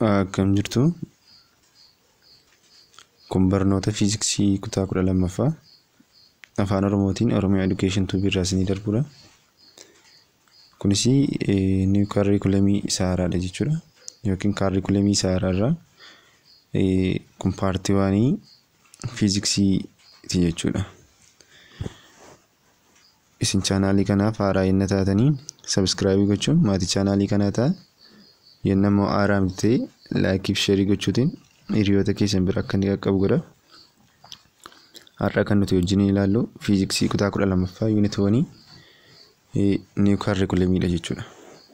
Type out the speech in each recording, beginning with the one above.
Akkam jirtu kun barnoota fiiziksii kutaa kudha lammaffaa afaan oromootiin oromiyaa edukeeshin tuubii irraa isinii darbudha. Kunis niw kaarikulamii isa haaraadha jechuudha yookiin kaarikulamii isa haaraarraa kun paartii waanii fiiziksiiti jechuudha. Isin chaanaalii kanaaf haaraa yenna taatanii sabskraayibii gochuun maatii chaanaalii kanaa ta'a. Yenna immoo haaraa ta'e laayikii fi sheerii gochuutiin hiriyoota keessan bira akka inni qaqqabu godha. Har'a kan nuti wajjin ilaallu fiiziksii kutaa kudha lammaffaa yuunitoonii niw kaarikulamiidha jechuudha.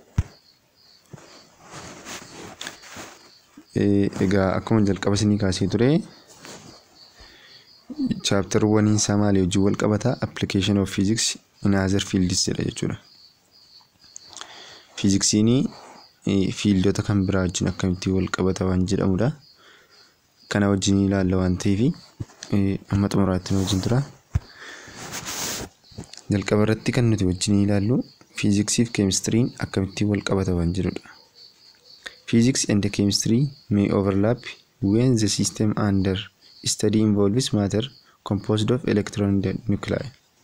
Egaa akkuma jalqaba isinii kaasee ture chaaptar waniin isaa maalii wajjin wal qabataa application of physics in other fields jedha jechuudha. Fiiziksiin fiildota kan biraa wajjin akkamitti wal qabata waan jedhamudha. Kana wajjin ilaalla waan ta'eef amma xumuraatti nu wajjin tura. Jalqaba irratti kan nuti wajjin ilaallu fiiziksii fi keemistiriin akkamitti wal qabata waan jedhudha. Physics and chemistry may overlap when the system under study involves matter composed of electron nuclei.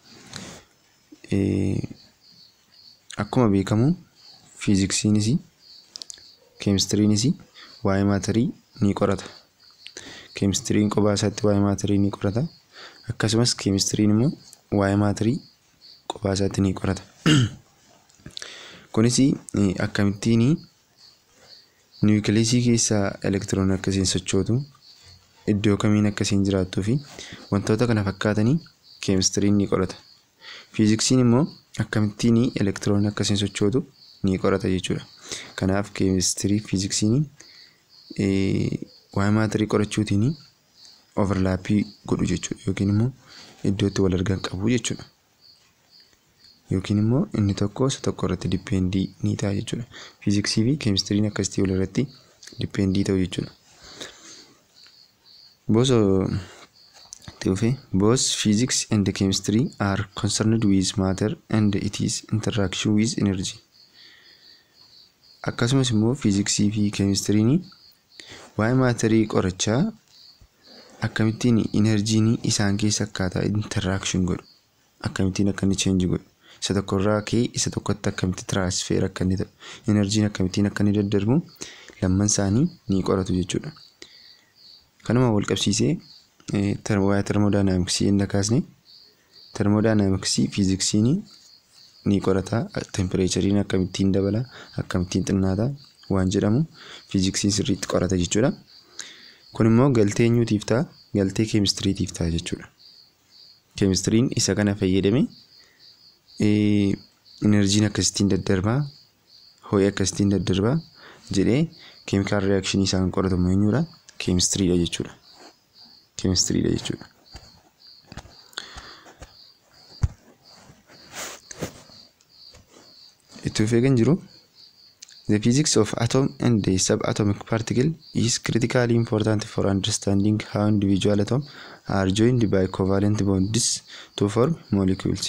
Akkuma beekamu fiiziksiinis keemistiriinis waa'ee maatarii ni qorata. Keemistiriin kophaa isaatti waa'ee maatarii ni qorata. Akkasumas keemistiriin immoo waa'ee maatarii kophaa isaatti ni qorata. Kunis akkamittiin niwukileesii keessaa elektiroon akkasiin sochootu iddoo kamiin akkasiin jiraattuu fi wantoota kana fakkaatanii keemistiriin ni qorata. Fiiziksiin immoo akkamittiin elektiroon akkasiin sochootu ni qorata jechuudha. Kanaaf keemistirii fiiziksiin waa'ee maatarii qorachuutiin overlaappii godhu jechuudha yookiin immoo iddoo itti wal argan qabu jechuudha. Yookiin immoo inni tokko isa tokko irratti dipeendii ni ta'a jechuudha. Fiiziksii fi keemistiriin akkasitti wal irratti dipeendii ta'u jechuudha. Bosoo Teofee both physics and chemistry are concerned with matter and its interaction with energy. Akkasumas immoo fiiziksii fi keemistiriin waa'ee maatarii qorachaa akkamittiin inerjiin isaan keessa akkaataa interaction godhu akkamittiin akka inni cheenji godhu isa tokkorraa ka'ee isa tokkotti akkamitti tiraansfeer akka inni ta'u inerjiin akkamittiin akka inni daddarbu lamman isaanii ni qoratu jechuudha. Kanuma wal qabsiisee waa'ee termodaayinaamiksii inni kaasne termodaayinaamiksii fiiziksiin ni qorata tempereechariin akkamittiin dabala akkamittiin xinnaata waan jedhamu fiiziksiin sirriitti qorata jechuudha. Kun immoo galtee eenyuutiif ta'a galtee keemistiriitiif ta'a jechuudha. Keemistiriin isa kana fayyadame inerjiin akkasittiin daddarbaa ho'i akkasittiin daddarbaa jedhee keemikaal riyakshinii isaan qoratamu eenyudha keemistiriidha jechuudha. Keemistiriidha jechuudha. Itti fufee kan jiru The physics of atom and the subatomic particle is critically important for understanding how individual atoms are joined by covalent bonds to form molecules.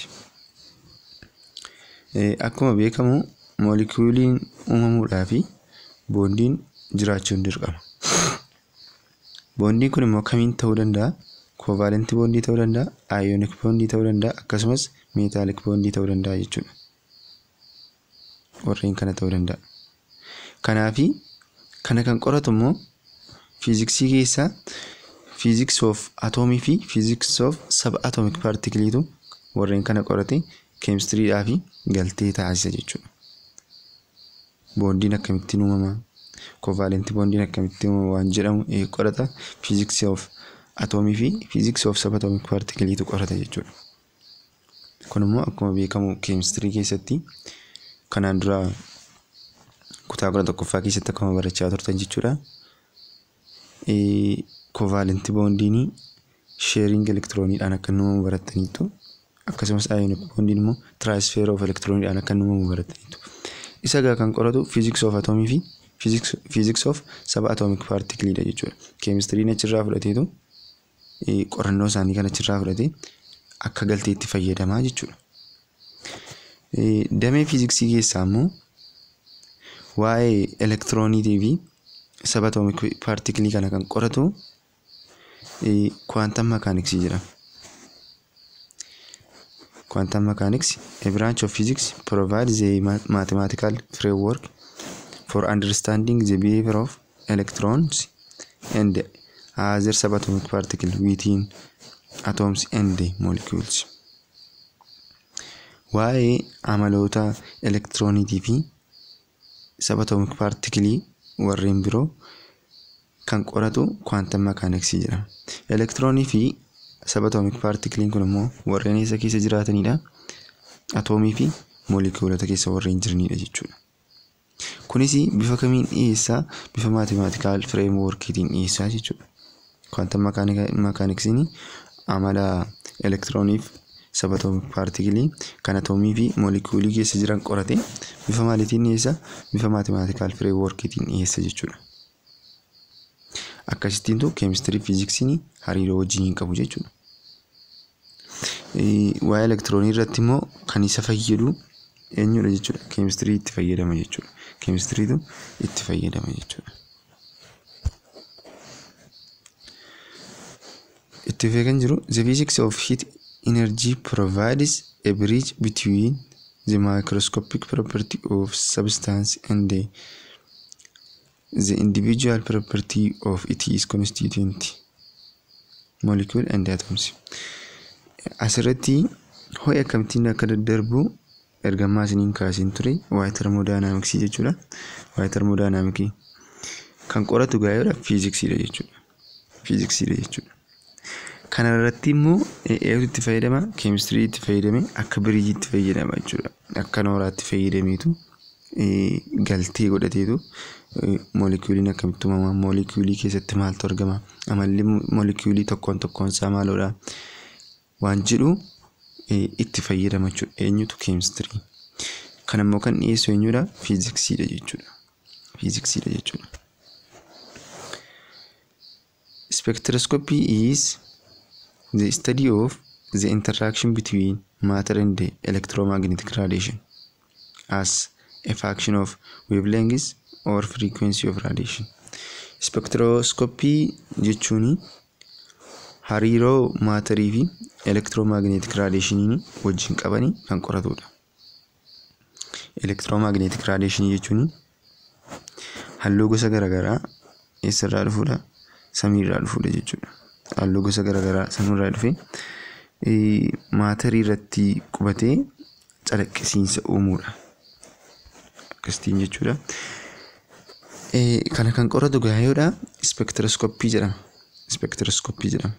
Akkuma beekamu moolikuuliin uumamuudhaa fi boondiin jiraachuun dirqama. Boondiin kun immoo kamiin ta'uu danda'a? Koovaalentii boondii ta'uu danda'a, aayonik boondii ta'uu danda'a, akkasumas meetaalik boondii ta'uu danda'a jechuudha. Warreen kana ta'uu danda'a. Kanaafi kana kan qoratu immoo fiiziksii keessaa fiiziks of atoomii fi fiiziks of sab atoomik paartikiliitu warreen kana qorate keemistiriidhaa fi galtee taasisa jechuudha. Boondiin akkamittiin uumama? Koovaalentii boondiin akkamittiin uumama waan jedhamu qorata fiiziks of atoomii fi fiiziks of sab atoomik paartikiliitu qorata jechuudha. Kun immoo akkuma beekamu keemistirii keessatti kanaan dura kutaa kudha tokkoffaa keessatti akkuma barachaa turtan jechuudha. Koovaalentii boondiin sheeriing elektirooniidhaan akka inni uumamu barattaniitu akkasumas aayonik boondiin immoo tiraansfeer of elektirooniidhaan akka inni uumamu barattaniitu. Isa egaa kan qoratu fiiziks of atoomii fi fiiziks of saba atoomik paartikiliidha jechuudha. Keemistiriin achirraa fudhateetu qorannoo isaanii kan achirraa fudhatee akka galteetti fayyadamaa jechuudha. Damee fiiziksii keessaa immoo waa'ee elektirooniitii fi sabatoomik paartikilii kana kan qoratu quantum mechanics jedhama. Quantum mechanics, a branch of physics, provides a mathematical framework for understanding the behavior of electrons and other subatomic particles within atoms and molecules. Waa'ee amaloota elektirooniitii fi sabatoomik paartikilii warreen biroo kan qoratu quantum mechanics jedhama. Elektiroonii fi sabatoomik paartikiliin kun immoo warreen eessa keessa jiraatanidha? Atoomii fi moolekuulota keessa warreen jiranidha jechuudha. Kunis bifa kamiin dhiyeessaa? Bifa maatimaatikaal fireemworkiitiin dhiyeessaa jechuudha. Quantum mechanics'n amala elektirooniif sabatoomik paartikilii kan atoomii fi moolekuulii keessa jiran qorate bifa maaliitiin dhiyeessa? Bifa maatimaatikaal fireemworkiitiin dhiyeessa jechuudha. Akkasittiintu keemistirii fiiziksiin hariiroo wajjin hin qabu jechuudha. Waa'ee elektiroonii irratti immoo kan isa fayyadu eenyudha jechuudha. Keemistirii itti fayyadama jechuudha. Keemistiriitu itti fayyadama jechuudha. Itti fufee kan jiru the physics of heat energy provides a bridge between the microscopic property of substance and the, the individual property of its constituent molecule and atoms. Asirratti ho'i akkamittiin akka daddarbu ergamaa isiniin kaasiin ture waa'ee termodaayinaamiksii jechuudha. Waa'ee termodaayinaamikii kan qoratu gaa'eedha fiiziksiidha jechuudha. Fiiziksiidha jechuudha. Kana irratti immoo eeguutu itti fayyadama keemistirii itti fayyadame akka biriijii itti fayyadama jechuudha. Akka nooraatti fayyadameetu galtee godhateetu moolekuuliin akkamitti uumama moolekuulii keessatti maaltu argama amalli moolekuulii tokkoon tokkoon isaa maaloodha waan jedhu itti fayyadama jechuudha. Eenyutu keemistirii. Kan immoo kan dhiyeessu eenyudha fiiziksiidha jechuudha. Fiiziksiidha jechuudha. Spectroscopy is the study of the interaction between matter and the electromagnetic radiation as a function of wavelengths or frequency of radiation. Spectroscopy jechuun hariiroo maatarii fi elektiroomagneetik raadiyeeshiniin wajjin qabanii kan qoratudha. Elektiroomagneetik raadiyeeshinii jechuun halluu gosa garaagaraa eessarraa dhufudha? Samiirraa dhufudha jechuudha. Halluu gosa garaagaraa samiirraa dhufee maatarii irratti qubatee calaqqisiinsa uumuudha. Akkasitiin jechuudha. Kana kan qoratu gaayoodha. Ispeektiroskooppii jedhama. Ispeektiroskooppii jedhama.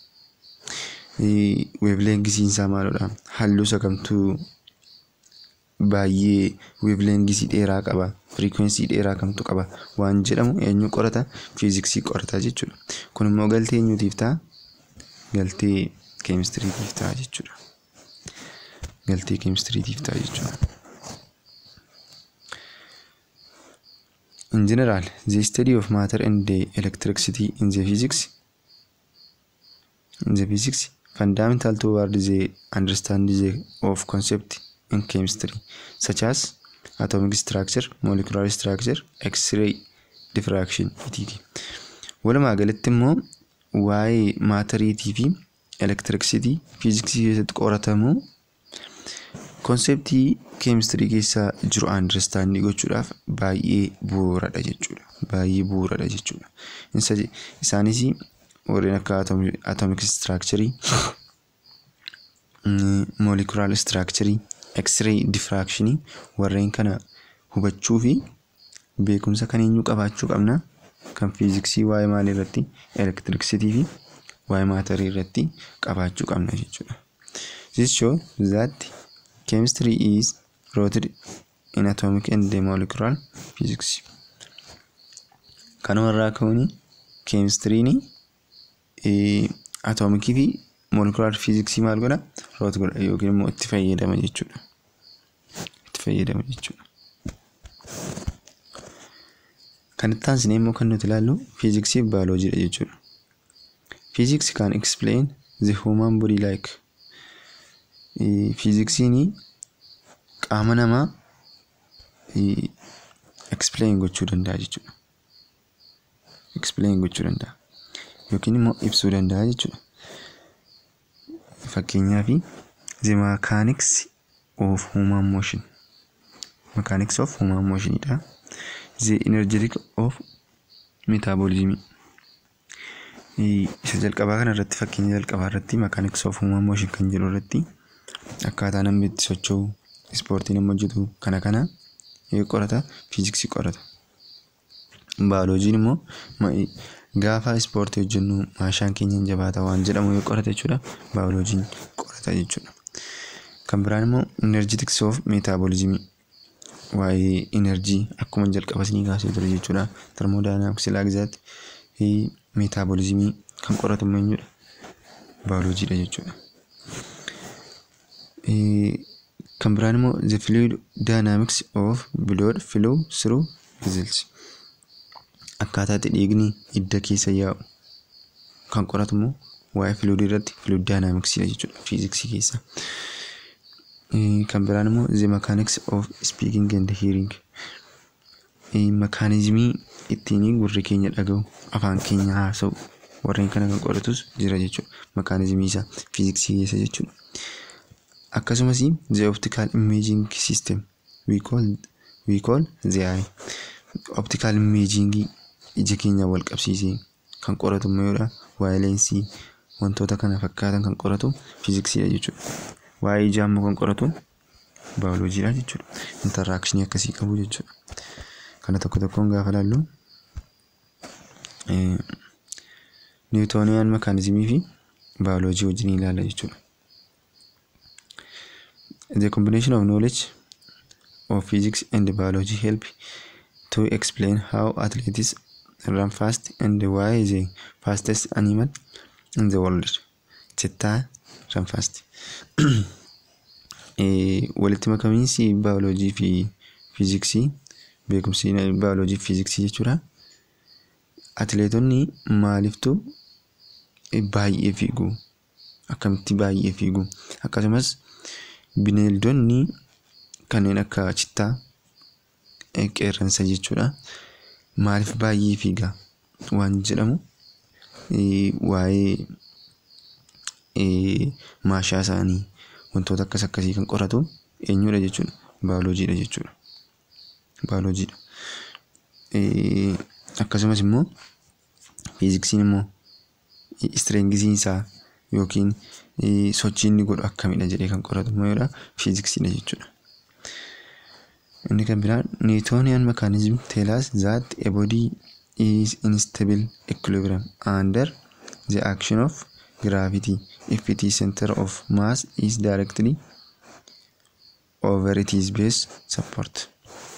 Weevileengisiinsaa maalidha? Halluu sakamtuu baay'ee weevileengisii dheeraa qaba. Firiikweensii dheeraa kamtu qaba waan jedhamu eenyu qorata? Fiiziksii qorata jechuudha. Kun immoo galtee eenyuutiif ta'a? Galtee keemistiriitiif ta'a jechuudha. Galtee keemistiriitiif ta'a jechuudha. In general, the study of matter and the electricity in the physics in the physics fundamental toward the understanding of concept in chemistry such as atomic structure, molecular structure, X-ray diffraction etc. Walumaa galatti immoo waa'ee maatariitii fi elektirikisitii fiiziksii keessatti qoratamu konseptii keemistirii keessa jiru andarstaandii gochuudhaaf baay'ee bu'uuradha jechuudha. Baay'ee bu'uuradha jechuudha. Isaanis warreen akka atomic structure, molecular structure, x-ray diffraction warreen kana hubachuu fi beekumsa kan eenyu qabaachuu qabna. Kan fiiziksii waa'ee maalii irratti elektirikisitii fi waa'ee maatarii irratti qabaachuu qabna jechuudha. This shows that chemistry is rooted in atomic and molecular physics. Kanuma irraa ka'uun keemistiriin atoomikii fi molecular physics maal godha? Root godha yookiin immoo itti fayyadama jechuudha. Itti fayyadama jechuudha. Kan itti aansinee immoo kan nuti ilaallu fiiziksii fi baayoloojiidha jechuudha. Physics can explain the human body like fiiziksiin qaama namaa explain gochuu danda'a jechuudha. explain gochuu danda'a yookiin immoo ibsuu danda'a jechuudha. Fakkeenyaaf the mechanics of human motion mechanics of human motion dha. The energetic of metabolism isa jalqabaa kana irratti fakkeenya jalqabaa irratti mechanics of human motion kan jedhu irratti akkaataa namni itti socho'u ispoortii nama hojjetu kana kana qorata fiiziksii qorata. Baayoloojiin immoo gaafa ispoortii hojjennu meeshaan keenya hin jabaata waan jedhamu yoo qorata jechuudha baayoloojiin qorata jechuudha. Kan biraan immoo energetics of metabolism waa'ee enerjii akkuma jalqaba isinii kaasee ture jechuudha. Termodaayinaamiksii laagzaatti metaboolizimii kan qoratu immoo eenyudha? Baayoloojiidha jechuudha. Kan biraan immoo the fluid dynamics of blood flow through vessels akkaataa itti dhiigni hidda keessa yaa'u kan qoratu immoo waa'ee fluid irratti fluid dynamicsiidha jechuudha fiiziksii keessa. Kan biraan immoo the mechanics of speaking and hearing mekaanizimii ittiin gurri keenya dhaga'u afaan keenya haasa'u warreen kana kan qoratus jira jechuudha. Mekaanizimii isaa fiiziksii keessa jechuudha. Akkasumas the optical imaging system we call we call the eye. Optical imaging ija keenya wal qabsiisee kan qoratu immoo yoodha waa'ee leensii wantoota kana fakkaatan kan qoratu fiiziksiidha jechuudha. Waa'ee ijaa immoo kan qoratu baayoloojiidha jechuudha. Interaakshinii akkasii qabu jechuudha. Kana tokko tokkoon gaafa ilaallu niwutooniyaan mekaanizimii fi baayoloojii wajjin ilaalla jechuudha. The combination of knowledge of physics and biology help to explain how athletes run fast and why the fastest animal in the world. Cheetah run fast. Walitti makamiinsi baayoloojii fi fiiziksii beekumsi baayoloojii fi fiiziksii jechuudha. Atileetonni maaliftuu baay'ee fiigu akkamitti baay'ee fiigu akkasumas bineeldonni kanneen akka chittaa qeerransa jechuudha. Maaliif baay'ee fiiga waan jedhamu waa'ee maashaa isaanii wantoota akkas akkasii kan qoratu eenyudha jechuudha baayoloojiidha jechuudha. Baayoloojiidha. Akkasumas immoo fiiziksiin immoo istireengisiin isaa yookiin sochii inni godhu akkamidha jedhee kan qoratu immoo yoodha fiiziksiidha jechuudha. Inni kan biraan Newtonian mechanism tell us that a body is in stable equilibrium under the action of gravity if its center of mass is directly over its base support.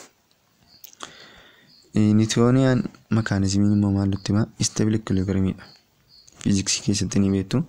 Newtonian mechanismiin immoo maal nutti hima? Stable equilibriumidha. Fiiziksii keessatti ni beektu.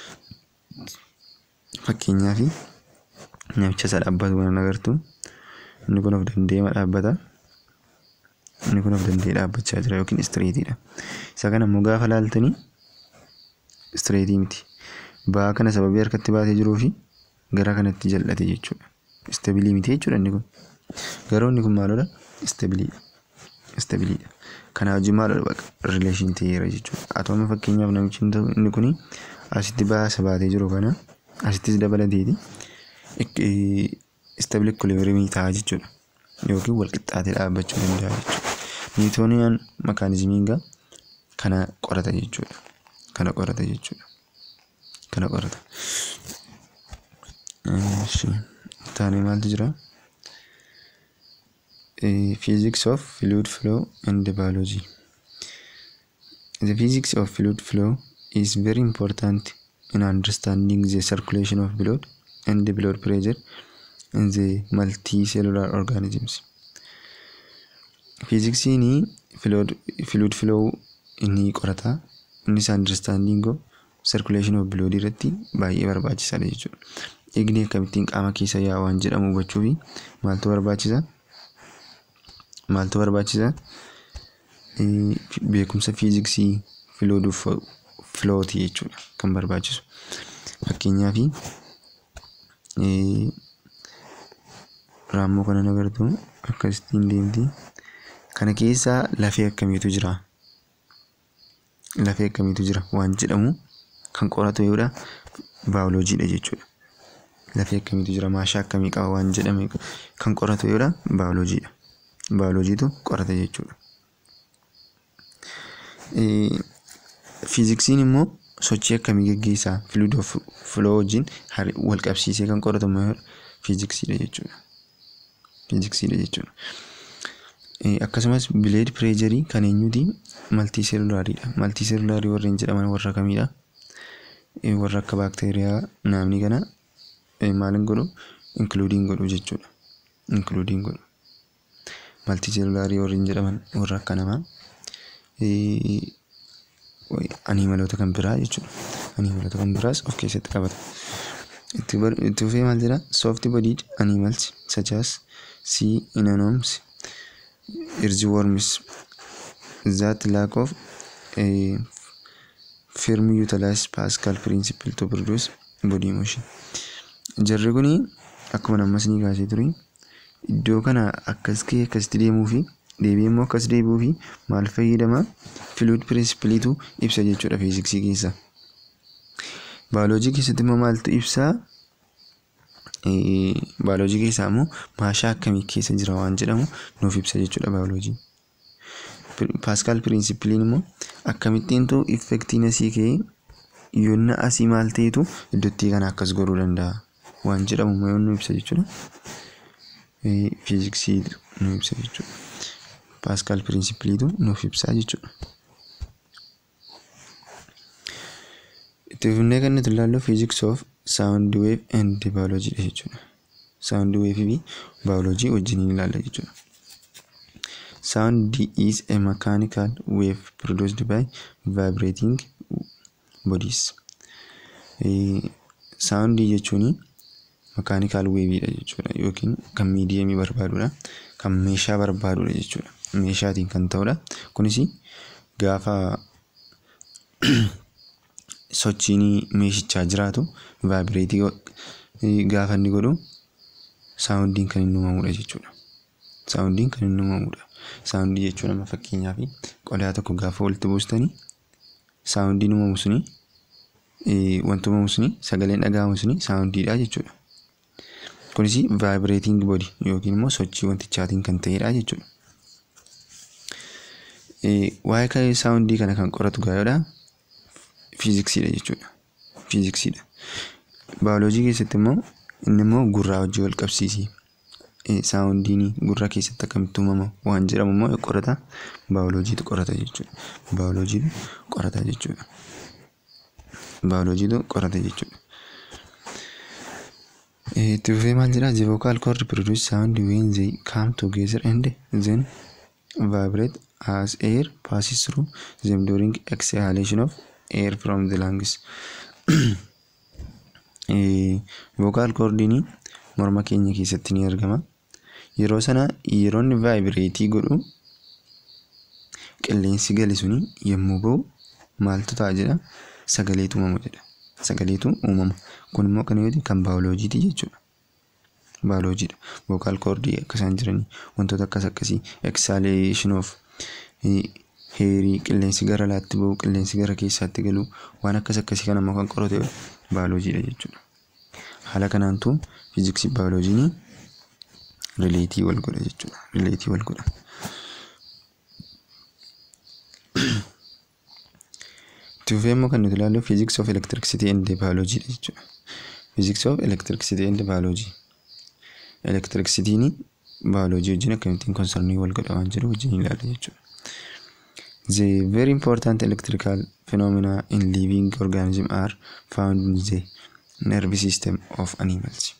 Fakkeenyaaf namicha isa dhaabbatu kan agartu. Inni kun of danda'ee dhaabbata. Inni kun of danda'ee dhaabbachaa jira yookiin istireetiidha. Isa kana immoo gaafa laaltanii istireetii miti. Ba'aa kana sababii harkatti baatee jiruu fi gara kanatti jal'ate jechuudha. Istabilii miti jechuudha inni kun. Garuu inni kun maalodha? Istabiliidha. Istabiliidha. Kana wajjin maalodha? Rileeshin ta'eera jechuudha. Atooma fakkeenyaaf namichi inni kun asitti ba'aa isa baatee jiru kana asittis dabalateeti. Istabilii ekwilibriimii ta'a jechuudha. Yookiin wal qixxaatee dhaabbachuu danda'a jechuudha. Niwutooniyaan mekaanizimiin gaa kana qorata jechuudha. Kana qorata jechuudha. Kana qorata. Taanee maaltu jira? Physics of fluid flow and biology. The physics of fluid flow is very important in understanding the circulation of blood and the blood pressure in the multicellular organisms. Fiiziksiin fluid flow inni qorata. Innis understanding of circulation of blood irratti baay'ee barbaachisaadha jechuudha. Dhiigni akkamittiin qaama keessa yaa'a waan jedhamu hubachuufi maaltu barbaachisa? Maaltu barbaachisa? Beekumsa fiiziksii fluid flooti jechuudha kan barbaachisu. Fakkeenyaaf raammoo kana agartu akkasittiin deemti. Kana keessa lafee akkamiitu jira? lafee akkamiitu jira waan jedhamu kan qoratu yoodha baayoloojiidha jechuudha. Lafee akkamiitu jira maashaa akkamii qaba waan jedhame kan qoratu yoodha baayoloojiidha. Baayoloojiitu qorata jechuudha. Fiiziksiin immoo sochii akkamii geggeessaa fluid of flow wajjin wal qabsiisee kan qoratu immoo fiiziksiidha jechuudha. Fiiziksiidha jechuudha. Akkasumas bileed pireejarii kan eenyuti maltii seelulaariidha. Maltii seelulaarii warreen jedhaman warra kamiidha? Warra akka baakteeriyaa naamni kana maalin godhu inkluudiin godhu jechuudha. Inkluudiin godhu. Maltii seelulaarii warreen jedhaman warra akka namaa animaloota kan biraa jechuudha. Animaloota kan biraas of keessatti qabata. Itti fufee maal jedha? Soft bodied animals such as sea anemones, earthworms that lack of a firm utilize Pascal principle to produce body motion. Jarri kuni akkuma ammas ni kaasee ture iddoo kana akkas ka'ee akkasitti deemuu fi deebi'ee immoo akkas deebi'uu fi maal fayyadama fluid principleetu ibsa jechuudha fiiziksii keessa. Baayoloojii keessatti immoo maaltu ibsaa? Baayoloojii keessaa immoo maashaa akkamii keessa jira waan jedhamu nuuf ibsa jechuudha baayoloojiin. Paaskaal pirinsipiliin immoo akkamittiintu effektiin asii ka'ee yoonna asii maal ta'etu iddootti kana akkas godhuu danda'a waan jedhamu immoo nu ibsa jechuudha. Fiiziksii nu ibsa jechuudha. Paaskaal pirinsipiliitu nuuf ibsaa jechuudha. Itti fufnee kan nuti ilaallu fiiziks of saawundi weef and baayoloojiidha jechuudha. Saawundi weefii fi baayoloojii wajjiniin ilaalla jechuudha. Sound is a mechanical wave produced by vibrating bodies. Sound jechuun mechanical waveidha jechuudha yookiin kan miidiyemii barbaadudha. Kan meeshaa barbaadudha jechuudha. Meeshaatiin kan ta'udha. Kunis gaafa sochiin meeshichaa jiraatu vaabireetii gaafa inni godhu saawundiin kan inni uumamudha jechuudha. Saawundiin kan inni uumamudha. Saawundii jechuun amma fakkeenyaaf qodaa tokko gaafa walitti buustanii saawundiin uumamu suni wanti uumamu suni sagaleen dhaga'amu suni saawundiidha jechuudha. Kunis vaabireeting body yookiin immoo sochii wantichaatiin kan ta'edha jechuudha. Waa'ee saawundii kana kan qoratu gaayodha. Fiiziksiidha jechuudha. Fiiziksiidha. Baayoloojii keessatti immoo inni immoo gurraa wajjin wal qabsiisi. Saawundiin gurra keessatti akkamitti uumama waan jedhamu immoo qorata baayoloojiitu qorata jechuudha. Baayoloojiitu qorata jechuudha. Baayoloojiitu qorata jechuudha. Itti fufee maal jedhaa? The vocal cord produce sound when they come together and then vibrate as air passes through them during exhalation of air from the lungs. Vocal cordiin morma keenya keessatti ni argama. Yeroo sana yeroo inni vaayibireetii godhu qilleensi gale suni yommuu ba'u maaltu ta'a jedha sagaleetu uumama jedha. Sagaleetu uumama. Kun immoo kan yoo kan baayoloojiiti jechuudha. Baayoloojiidha. Vocal cordii akka isaan jiranii wantoota akkas akkasii exhalation of heerii qilleensi gara alaatti ba'u qilleensi gara keessaatti galu waan akkas akkasii kan ammoo kan qorate baayoloojiidha jechuudha. Haala kanaantu fiiziksii baayoloojiin rileetii wal godha jechuudha. Rileetii wal godha. Itti fufee immoo kan nuti ilaallu fiiziks of elektirikisitii and baayoloojiidha jechuudha. Fiiziks of elektirikisitii and baayoloojii. Elektirikisitiin baayoloojii wajjin akkamittiin konsarnii wal godha waan jedhu wajjin ilaalla jechuudha. The very important electrical phenomena in living organisms are found in the nervous system of animals.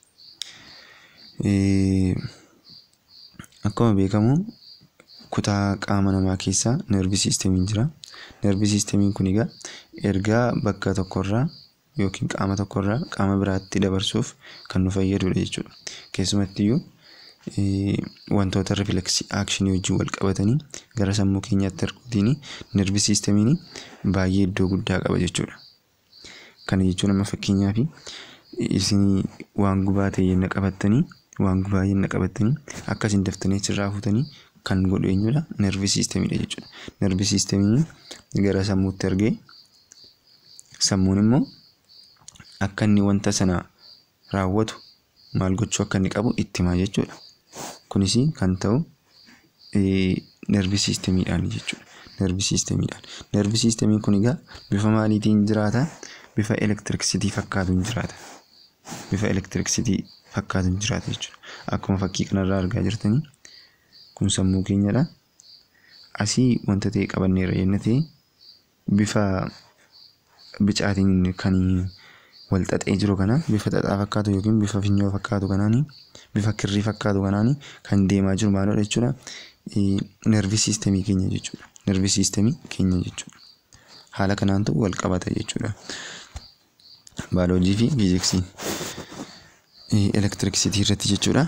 Akkuma beekamu kutaa qaama namaa keessaa nervii siistemiin jira. Nervii siistemiin kun egaa ergaa bakka tokkorraa yookiin qaama tokkorraa qaama biraatti dabarsuuf kan nu fayyadudha jechuudha. Keessumattiyyuu wantoota rifileksii aakshinii wajjin wal qabatanii gara sammuu keenyaatti erguutiin nervii siistemiin baay'ee iddoo guddaa qaba jechuudha. Kana jechuun amma fakkeenyaaf isin waan gubaa ta'e yenna qabattanii waan gubaa yenna qabattanii akkasiin daftanii achirraa fuutanii kan godhu eenyudha nervii siistemiidha jechuudha. Nervii siistemiin gara sammuutti ergee sammuun immoo akka inni wanta sana raawwatu maal gochuu akka inni qabu itti himaa jechuudha. Kunis kan ta'u nervii siistemiidhaan jechuudha. Nervii siistemiidhaan. Nervii siistemiin kun egaa bifa maaliitiin jiraata? Bifa elektiriksitii fakkaatuun jiraata. Bifa elektiriksitii fakkaatuun jiraata jechuudha. Akkuma fakkii kanarraa argaa jirtanii kun sammuu keenyadha. Asii wanta ta'e qabanneerra jenna ta'e bifa bicaatiin kan wal xaxee jiru kana bifa xaxaa fakkaatu yookiin bifa finyoo fakkaatu kanaani bifa kirrii fakkaatu kanaani kan deemaa jiru maalidha jechuudha. Nervii siistemii keenya jechuudha. Nervii siistemii keenya jechuudha. Haala kanaantu wal qabata jechuudha. Baayoloojii fi fiiziksii. Elektiriksitii irratti jechuudha.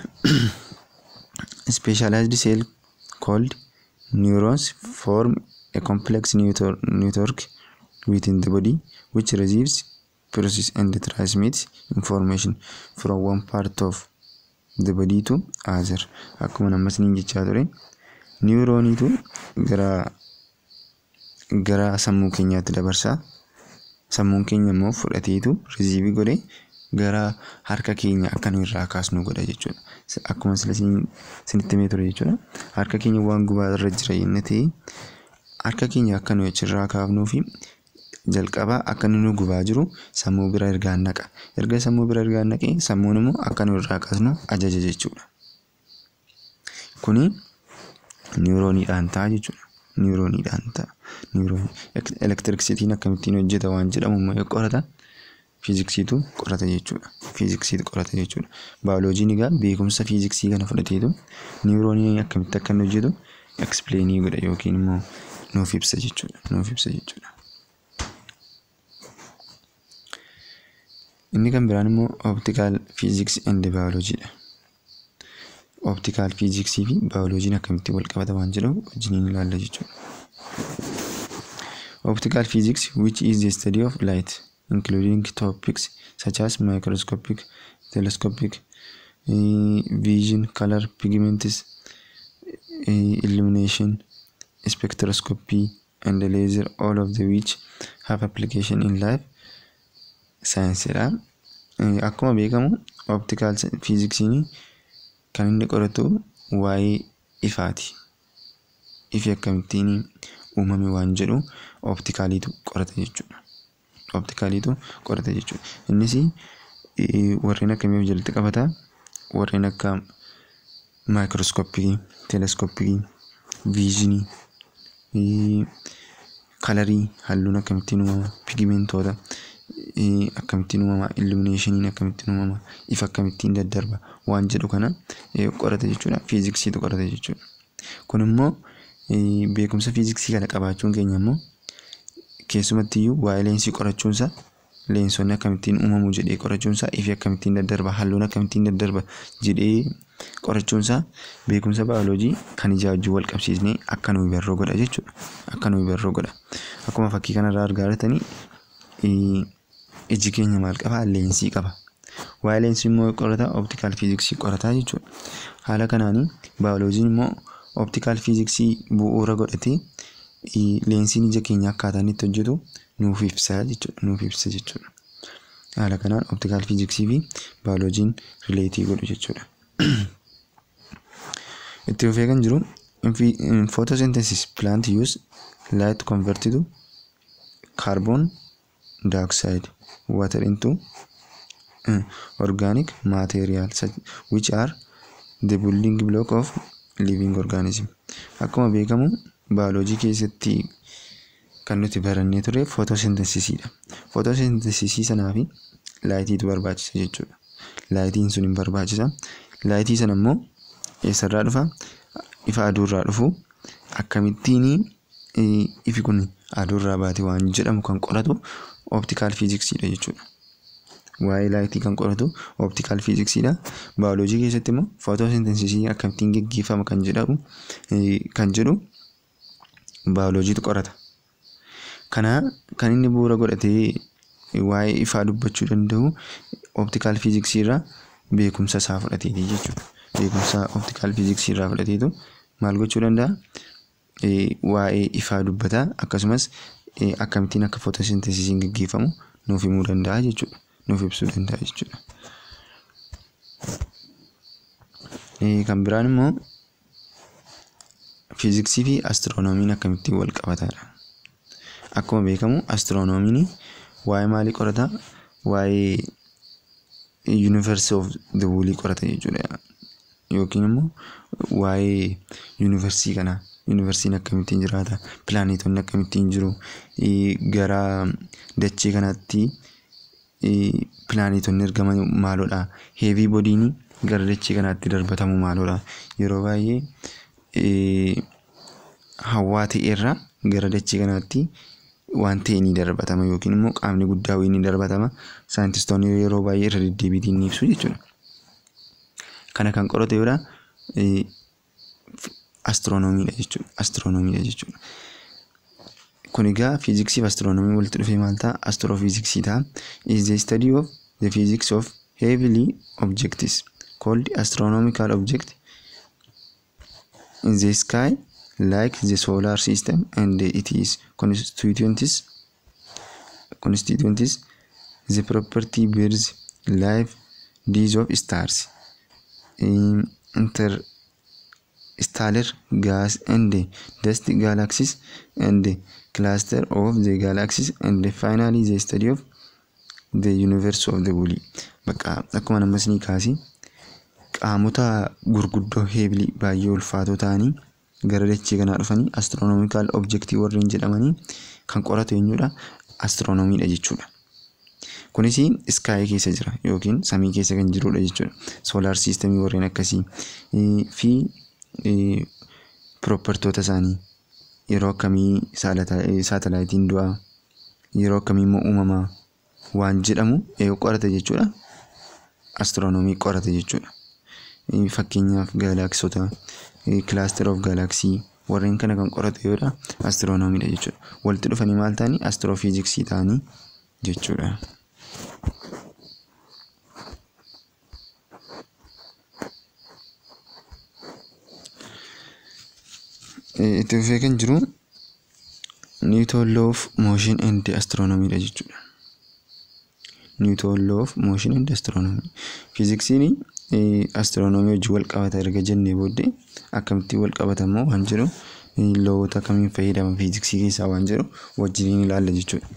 Specialized cell called neurons form a complex network within the body which receives, processes and transmits information from one part of the body to other. Akkuma nammas niin jechaa ture. Niwurooniitu gara gara sammuu keenyaatti dabarsaa. Sammuun keenya immoo fudhateetu riziivii godhee gara harka keenya akka nu irraa kaasnu godha jechuudha. Akkuma sila isinitti himee ture jechuudha. Harka keenya waan gubaa irra jira jennee ta'e harka keenya akka nu achirraa kaafnuu fi jalqabaa akka inni nu gubaa jiru sammuu bira ergaan naqa. Erga sammuu bira ergaan naqee sammuun immoo akka nu irraa kaasnu ajaja jechuudha. Kuni niwurooniidhaan ta'a jechuudha. Niwurooniidhaan ta'a. Elektiriksitiin akkamittiin hojjeta waan jedhamu immoo qorata. Fiiziksiitu qorata jechuudha. Fiiziksiitu qorata jechuudha. Baayoloojiin egaa beekumsa fiiziksii kana fudhateetu niwurooniin akkamitti akka inni hojjetu ekspileenii godha yookiin immoo nuuf ibsa jechuudha. Nuuf ibsa jechuudha. Inni kan biraan immoo optikaal fiiziksii and baayoloojiidha. Optikaal fiiziksii fi baayoloojiin akkamitti wal qabata waan jedhamu wajjiniin ilaalla jechuudha. Optical physics which is the study of light including topics such as microscopic, telescopic, uh, vision, color, pigments, uh, illumination, spectroscopy, and laser, all of the which have application in life science dha. Uh, akkuma beekamu optical physiksiin kan inni qoratu waa'ee ifaati. Ifi akkamittiin uumame waan jedhu optikaaliitu qorata jechuudha. Optikaaliitu qorata jechuudha. Innis warreen akkamiif jalatti qabata? Warreen akka maayikirooskooppii, teleeskooppii, viizinii, kalarii halluun akkamittiin uumama, pigimentoota akkamittiin uumama, illumineeshiniin akkamittiin uumama, ifa akkamittiin daddarba waan jedhu kana qorata jechuudha. Fiiziksiitu qorata jechuudha. Kun immoo beekumsa fiiziksii kana qabaachuun keenya immoo keessumatti iyyuu waa'ee leensii qorachuunsa leensonni akkamittiin uumamu jedhee qorachuunsa ifi akkamittiin daddarba halluun akkamittiin daddarba jedhee qorachuunsa beekumsa baayoloojii kan ijaa wajjin wal qabsiisnee akka nuyi barroo godha jechuudha. Akka nuyi barroo godha. Akkuma fakkii kanarraa argaa jirtanii iji keenya maal qabaa leensii qaba. Waa'ee leensii immoo qorata optikaal fiiziksii qorataa jechuudha. Haala kanaanii baayoloojiin immoo optikaal fiiziksii bu'uura godhatee leensiin ija keenya akkaataa inni itti hojjetu nuuf ibsa jechuudha. Nuuf ibsa jechuudha. Haala kanaan optikaal fiiziksii fi baayoloojiin rileetii godhu jechuudha. Itti fufee kan jiru photosynthesis plant use light converted to carbon dioxide water into uh, organic material such, which are the building block of living organism. Akkuma beekamu baayoloojii keessatti kan nuti barannee ture footosintesisiidha. Footosintesisii sanaa fi laayitiitu barbaachisa jechuudha. Laayitiin sun hin barbaachisa. Laayitii sana immoo eessarraa dhufa? Ifa aduurraa dhufu akkamittiin ifi kun aduurraa baate waan jedhamu kan qoratu optikaal fiiziksiidha jechuudha. Waa'ee laayitii kan qoratu optikaal fiiziksiidha. Baayoloojii keessatti immoo footosintesisii akkamittiin geggeeffama kan jedhamu kan jedhu baayoloojiitu qorata. Kana kan inni bu'uura godhatee waa'ee ifaa dubbachuu danda'u optikaal fiiziksii irraa beekumsa isaa fudhateeti jechuudha. Beekumsa optikaal fiiziksii irraa fudhateetu maal gochuu danda'a? Waa'ee ifaa dubbata akkasumas akkamittiin akka footosinteesisiin gaggeeffamu nuuf himuu danda'a jechuudha. Nuuf ibsuu danda'a jechuudha. Kan biraan immoo fiiziksii fi astiroonomiin akkamittiin wal qabataadha. Akkuma beekamu astiroonomiin waa'ee maalii qorata? Waa'ee yuunivarsi of the wuulii qorata jechuudha. Yookiin immoo waa'ee yuunivarsii kanaa. Yuunivarsiin akkamittiin jiraata? Pilaanetonni akkamittiin jiru? Gara dachee kanaatti pilaanetonni argaman maalodha? Heevii boodiin gara dachee kanaatti darbatamu maalodha? Yeroo baay'ee hawwaa ta'erraa gara dachee kanaatti waan ta'e ni darbatama yookiin immoo qaamni guddaa wayii ni darbatama. Saayintistoonni yeroo baay'ee irra deddeebiitiin ni ibsu jechuudha. Kana kan qorate yoodha astiroonomiidha jechuudha. Astiroonomiidha jechuudha. Kun egaa fiiziksii fi astiroonomii walitti dhufee maal ta'a? Astiroofiiziksii ta'a. Is the study of the physics of heavenly objects called astronomical object in the sky like the solar system and its constituents constituents the property birds life these of stars in interstellar gas and dust galaxies and cluster of the galaxies and finally the study of the universe of the whole bakka akkuma namas ni kaasi qaamota gurguddoo heebilii baay'ee ulfaatoo ta'anii gara dachee kanaa dhufanii astiroonomikaal objektii warreen jedhamanii kan qoratu eenyudha astiroonomiidha jechuudha. Kunis iskaayii keessa jira yookiin samii keessa kan jirudha jechuudha. Soolaar siistemii warreen akkasii fi pirooppartoota isaanii yeroo akkamii saatalaayitiin du'aa yeroo akkamii immoo uumamaa waan jedhamu qorata jechuudha. Astiroonomii qorata jechuudha. Fakkeenyaaf gaalaksota kilaaster of gaalaksii warreen kana kan qoratu yoodha astiroonomiidha jechuudha. Walitti dhufanii maal ta'anii astiroofiiziksii ta'anii jechuudha. Itti fufee kan jiru Newton law of motion and astronomiidha jechuudha. Newton law of motion and astronomy. Fiiziksiin astiroonomii wajjin wal qabata erga jennee booddee akkamittiin wal qabata immoo waan jedhu loowota akkamiin fayyadama fiiziksii keessaa waan jedhu wajjiniin ilaalla jechuudha.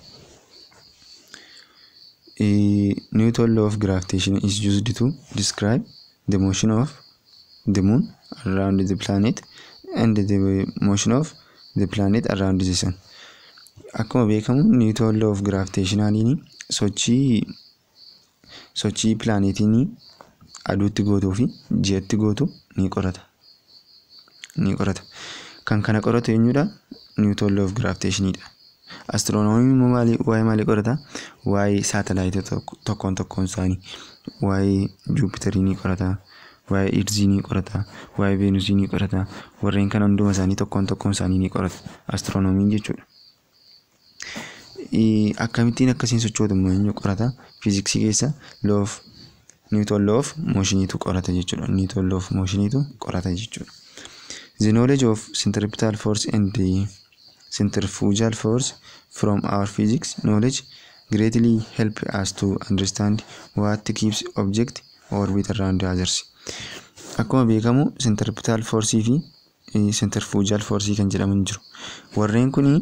Newton law of gravitation is used to describe the motion of the moon around the planet and the motion of the planet around the sun. Akkuma beekamu Newton law of gravitationaliin sochii sochii pilaanetiin aduutti gootuu fi ji'atti gootu ni qorata. Ni qorata. Kan kana qoratu eenyudha? Newton law of gravitationidha. Astiroonomiin immoo maalii waa'ee maalii qorata? Waa'ee saatalaayitota tokkoon tokkoon isaanii waa'ee Juupitarii ni qorata. Waa'ee Irzii ni qorata. Waa'ee Veenusii ni qorata. Warreen kana hunduma isaanii tokkoon tokkoon isaanii ni qorata. Astiroonomiin jechuudha. Akkamittiin akkasiin sochootu immoo eenyu qorata? Fiiziksii keessa law of Newton law of motioniitu qorata jechuudha. Newton law of motioniitu qorata jechuudha. The knowledge of centripetal force and the centrifugal force from our physics knowledge greatly help us to understand what keeps object orbit around others. Akkuma beekamu centripetal force fi centrifugal force kan jedhaman jiru. Warreen kuni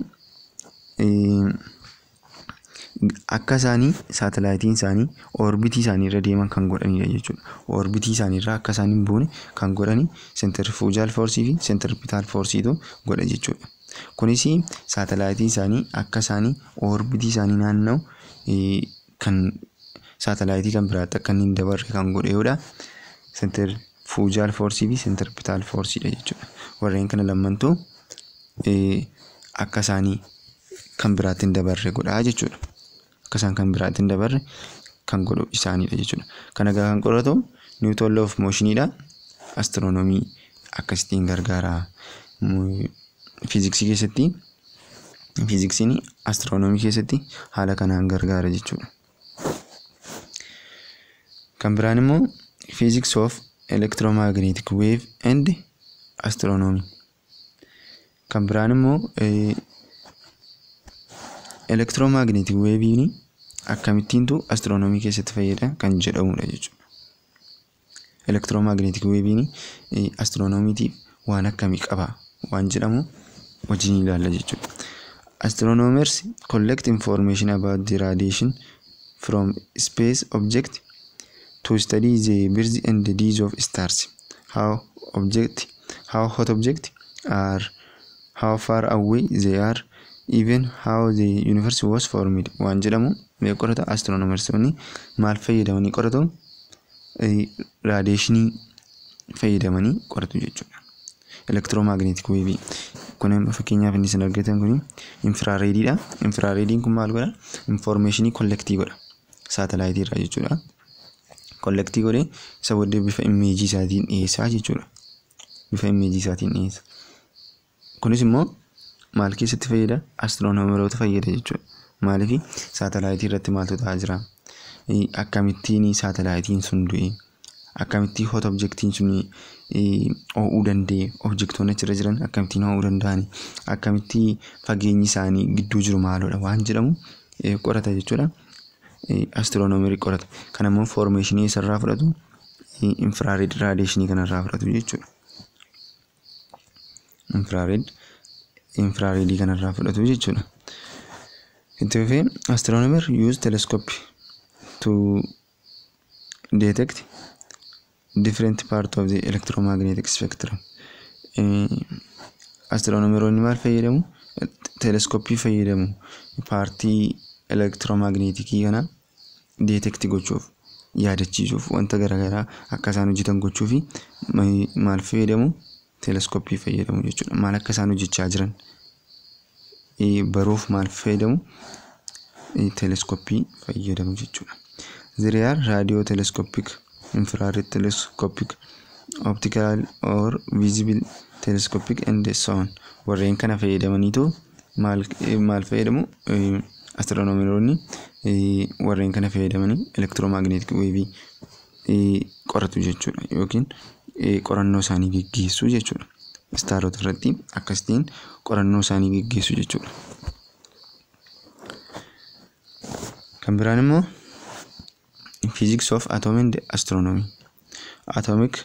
akka isaanii saatalaayitiin isaanii oorbitii isaanii irra deeman kan godhanidha jechuudha. Oorbitii isaanii irraa akka isaan hin buune kan godhani centrifugal force fi centripetal forceetu godha jechuudha. Kunis saatalaayitiin isaanii akka isaanii oorbitii isaanii naanna'u kan saatalaayitii kan biraatti akka inni hin dabarre kan godheedha. Centrifugal force fi centripetal forceedha jechuudha. Warreen kana lamantu akka isaanii kan biraatti hin dabarre godhaa jechuudha. Akka isaan kan biraatti hin dabarre kan godhu isaaniidha jechuudha. Kana egaa kan qoratu Newton law of motioniidha. Astiroonomii akkasittiin gargaara. Fiiziksii keessatti fiiziksiin astiroonomii keessatti haala kanaan gargaara jechuudha. Kan biraan immoo physics of electromagnetic wave and astiroonoomii. Kan biraan immoo elektiroomagneetik weeviin akkamittiintu astiroonoomii keessatti fayyada kan jedhamudha jechuudha. Elektiroomagneetik weeviin astiroonomiitiif waan akkamii qaba waan jedhamu wajjin ilaalla jechuudha. Astronomers collect information about the radiation from space object to study the birth and the death of stars. How object, how hot object are, how far away they are, even how the universe was formed. Waan jedhamu mee qorata astronomersoonni maal fayyadamanii qoratu raadiyeeshinii fayyadamanii qoratu jechuudha. Elektiroomagneetik weevii kun fakkeenyaaf inni isin argitan kun infiraareediidha. Infiraareediin kun maal godha? Infoormeeshinii kollektii godha. Saatalaayitii irraa jechuudha. Kollektii godhee isa booddee bifa imeejii isaatiin dhiyeessaa jechuudha. Bifa imeejii isaatiin dhiyeessa. Kunis immoo maal keessatti fayyada? Astiroonomeroota fayyada jechuudha. Maaliif saatalaayitii irratti maaltu ta'aa jira? Akkamittiin saatalaayitiin sun du'e? Akkamittiin hot objektiin sun ho'uu danda'e? Objektoonni achirra jiran akkamittiin ho'uu danda'ani? Akkamittiin fageenyi isaanii gidduu jiru maalidha waan jedhamu qorata jechuudha. Astiroonomerii qorata. Kan immoo foormeeshinii isarraa fudhatu infiraareed raadiyeeshinii kanarraa fudhatu jechuudha. Infiraareed infiraareedii kanarraa fudhatu jechuudha. Itti fufee astiroonomer use telescope to detect different part of the electromagnetic spectrum. Astiroonomeroonni maal fayyadamu? Teleskooppii fayyadamu. Paartii elektiroomagneetikii kana deetekti gochuuf yaadachiisuuf wanta garaagaraa akka isaan hojjetan gochuuf maal fayyadamu? Teleskooppii fayyadamu jechuudha. Maal akka isaan hojjechaa jiran baruuf maal fayyadamu? Teleskooppii fayyadamu jechuudha. There are radio telescopic, infrared telescopic, optical or visible telescopic and so on. Warreen kana fayyadamaniitu maal maal fayyadamu? Astiroonomeroonni warreen kana fayyadamanii elektiroomagneetik weevii qoratu jechuudha yookiin qorannoo isaanii geggeessu jechuudha. Istaarota irratti akkasitiin qorannoo isaanii geggeessu jechuudha. Kan biraan immoo physics of atom and astronomy. Atomic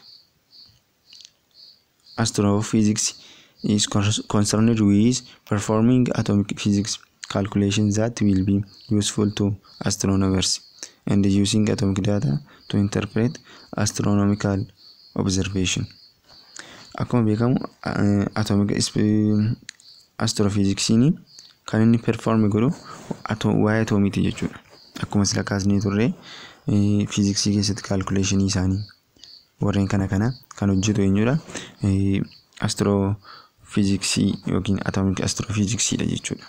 astrophysics is concerned with performing atomic physics calculations that will be useful to astronomers and using atomic data to interpret astronomical observation. Akkuma beekamu atomic astrophysiksiin kan inni perform godhu waa'ee atoomiiti jechuudha. Akkuma sila kaasnee turre fiiziksii keessatti kaalkuleeshinii isaanii warreen kana kana kan hojjetu eenyudha? Astiroofiiziksii yookiin atoomik astiroofiiziksiidha jechuudha.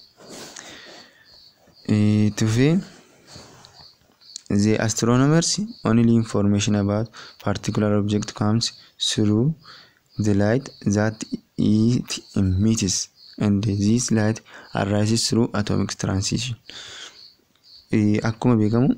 Tufee the astronomers only information about particular object comes through the light that it emits and this light arises through atomic transition. Akkuma beekamu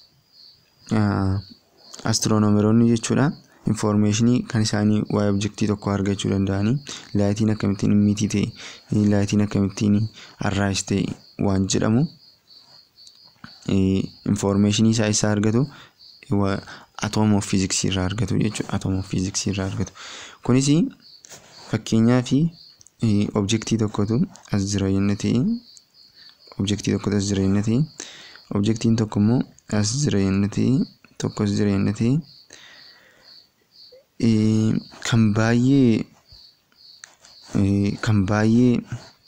astiroonomeroonni jechuudha infoormeeshinii kan isaanii waa'ee objektii tokko argachuu danda'anii laayitiin akkamittiin immitii ta'e laayitiin akkamittiin arraayis ta'e waan jedhamu infoormeeshinii isaa isaa argatu atoom of fiiziksii irraa argatu jechuudha atoom of fiiziksii irraa argatu kunis fakkeenyaa fi objektii tokkotu as jira jenna ta'e objektii tokkotu as jira jenna ta'e objektiin tokko immoo as jira jenna ta'e tokko as jira jenna ta'e kan baay'ee kan baay'ee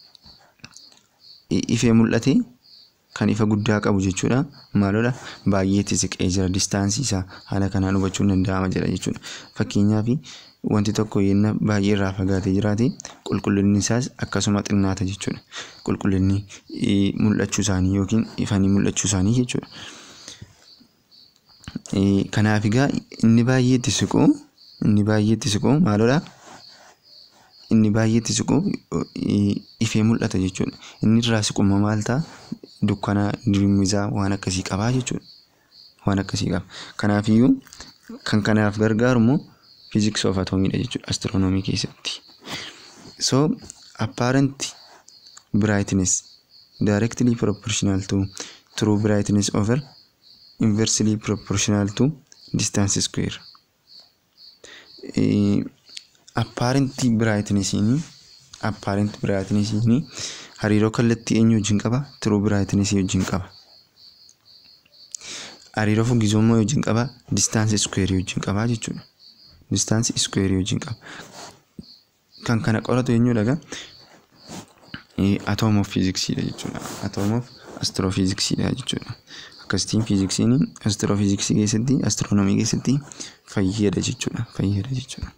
ifee mul'ate kan ifa guddaa qabu jechuudha. Maalodha baay'eetti siqee jira distaansii isaa haala kanaan hubachuun danda'ama jedha jechuudha. Fakkeenyaaf wanti tokko yenna baay'ee irraa fagaatee jiraate qulqullinni isaas akkasuma xinnaata jechuudha. Qulqullinni mul'achuu isaanii yookiin ifanii mul'achuu isaanii jechuudha. Kanaaf egaa inni baay'eetti siqu inni baay'eetti siqu maalodha? Inni baay'eetti siqu ifee mul'ata jechuudha. Inni irraa siqummaa maal ta'a? Dukkana dirimisaa waan akkasii qabaa jechuudha. Waan akkasii qaba. Kanaafiyyuu kan kanaaf gargaaru immoo physics of atomiidha jechuudha astronomii keessatti. So apparent brightness directly proportional to true brightness over inversely proportional to distance square. Eh, apparent brightnessiin apparent brightnessiin hariiroo kallattii eenyu wajjin qaba true brightness wajjin qaba. hariiroo fuggisummaa wajjin qaba distaansii iskuweerii wajjin qaba jechuudha. Distaansii iskuweerii wajjin qaba. Kan kana qoratu eenyudha egaa? Atoom of fiiziksiidha jechuudha. Atoom of astiroofiiziksiidha jechuudha. Akkasitiin fiiziksiin astiroofiiziksii keessatti astiroonomii keessatti fayyada jechuudha. Fayyada jechuudha.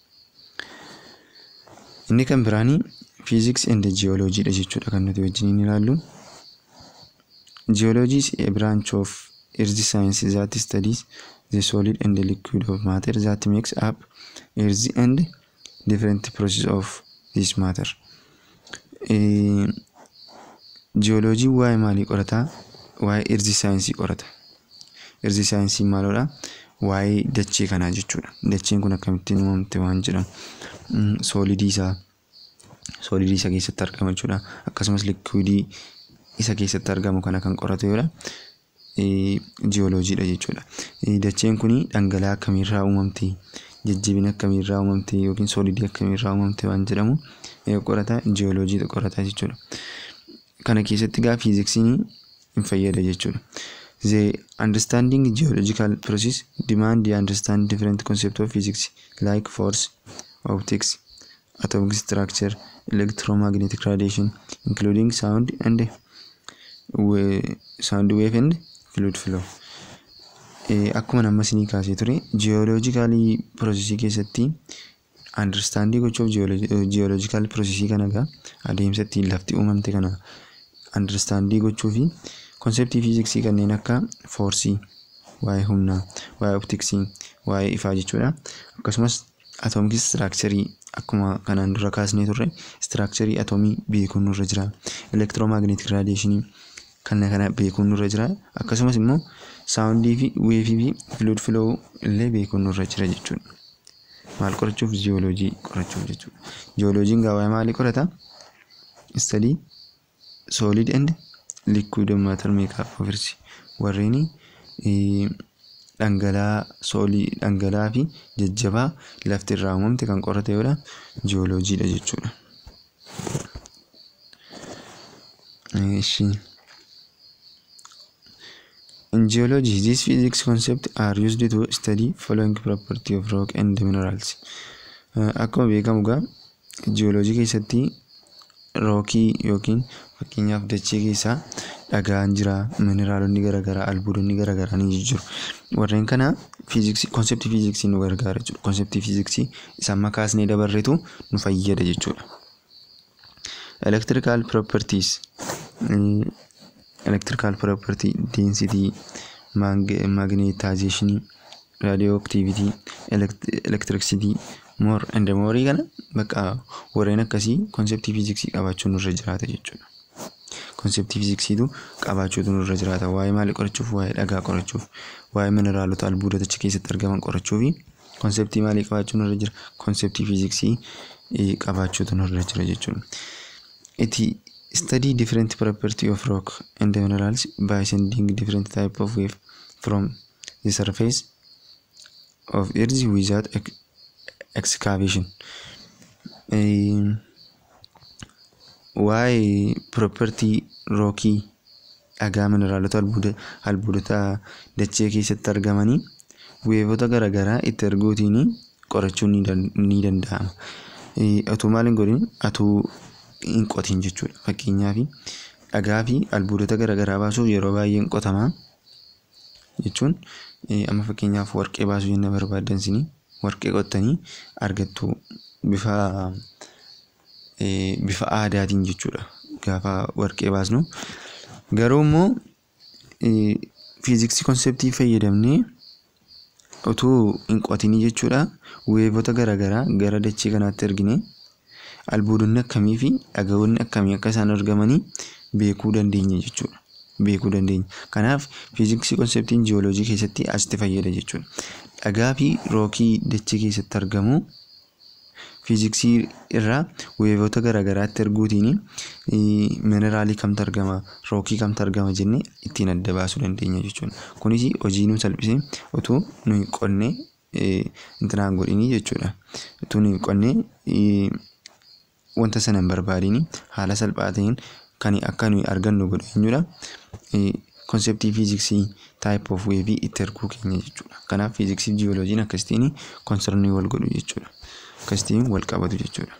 Inni kan biraanii fiiziks and jiyooloojiidha jechuudha kan nuti wajjin ilaallu. Geology is a branch of earth science that studies the solid and the liquid of matter that makes up earth and different process of this matter. Jiyooloojii waa'ee maalii qorataa? Waa'ee earth saayinsii qorata. Earth saayinsii maalidha? Waa'ee dachee kanaa jechuudha. Dacheen kun akkamittiin uumamte waan jedhamu. Soolidii isaa soolidii isa keessatti argama jechuudha. Akkasumas liquidii isa keessatti argamu kana kan qoratu yoo jiyooloojiidha jechuudha. Dacheen kun dhangala'aa akkamiirraa uumamte jajjabina akkamiirraa uumamte yookiin soolidii akkamiirraa uumamte waan jedhamu qorata jiyooloojiidha qorata jechuudha. Kana keessatti gaa fiiziksiin hin fayyada jechuudha. The understanding geological process demand the understand different concept of physics like force, optics, atomic structure, electromagnetic radiation, including sound and sound wave and fluid flow. Akkuma nama isinii kaasee ture jiyooloojikaalii piroosesii keessatti andarstaandii gochuuf jiyooloojikaal piroosesii kana egaa adeemsa ittiin lafti uumamte kana andarstaandii gochuu fi konseptii fiiziksii kanneen akka foorsii, waa'ee humnaa, waa'ee optiksii, waa'ee ifaa jechuudha. Akkasumas atoomik istiraakcharii akkuma kanaan dura kaasnee turre istiraakcharii atoomii beekuun nurra jira. Elektiroomagneetik raadiyeeshinii kana kana beekuun nurra jira. Akkasumas immoo saawundii fi weefii fi fluid flow illee beekuun nurra jira jechuudha. Maal qorachuuf jiyooloojii qorachuuf jechuudha. Jiyooloojiin gaa waa'ee maalii qorata? Study solid and liquid matter makeup of earth warreen dhangala'aa soolii dhangala'aa fi jajjabaa lafti irraa uumamte kan qorate yoodha jiyooloojiidha jechuudha. Ishii. In geology, these physics concepts are used to study following property of rock and minerals. Akkuma beekamu gaa jiyooloojii keessatti rookii yookiin fakkeenyaaf dachee keessaa dhagaan jira, mineraalonni garaagaraa, albuudonni garaagaraa ni jiru. Warreen kana fiiziksii konseptii fiiziksii nu gargaara jechuudha. Konseptii fiiziksii isa amma kaasnee dabarretu nu fayyada jechuudha. Electrical properties electrical property density magnetization radioactivity electricity more and more kana bakka warreen akkasii konseptii fiiziksii qabaachuun nurra jiraata jechuudha. Konseptii fiiziksiitu qabaachuutu nurra jiraata. Waa'ee maalii qorachuuf, waa'ee dhagaa qorachuuf, waa'ee mineraalota albuudota achi keessatti argaman qorachuu fi konseptii maalii qabaachuun nurra jira? Konseptii fiiziksii qabaachuutu nurra jira jechuudha. Iti study different property of rock and minerals by sending different type of wave from the surface of earth without ex excavation. Waa'ee property rookii dhagaa mineraalota albuudota dachee keessatti argamanii weevota garaagaraa itti erguutiin qorachuun ni danda'ama. Otoo maal hin godhin atuu hin qotin jechuudha. Fakkeenyaaf dhagaa fi albuudota garaagaraa baasuuf yeroo baay'ee hin qotama jechuun amma fakkeenyaaf warqee baasuu jenna barbaaddan isin warqee qottanii argattu bifa bifa aadaatiin jechuudha. Gaafa warqee baasnu garuu immoo fiiziksii konseptii fayyadamnee utuu hin qotinii jechuudha weevota garaagaraa gara dachee kanaatti ergine albuudonni akkamii fi dhagahoonni akkamii akka isaan argamanii beekuu dandeenya jechuudha. Beekuu dandeenya. Kanaaf fiiziksii konseptiin jiyooloojii keessatti asitti fayyada jechuudha. dhagaa fi rookii dachee keessatti argamu fiiziksii irraa weevoota garaagaraatti erguutiin mineraalii kamtu argama rookii kamtu argama jennee ittiin adda baasuu dandeenya jechuudha. Kunis hojii nu salphisee utuu nuyi qonnee intinaan godhinii jechuudha. Utuu nuyi qonnee wanta sana hin barbaadiin haala salphaa ta'een kan akka nuyi argannu godhu eenyudha. Konseptii fiiziksii taayip oof weevii itti erguu keenya jechuudha. Kanaaf fiiziksii fi jiyooloojiin akkasitiin konsernii wal godhu jechuudha. Akkasitiin wal qabatu jechuudha.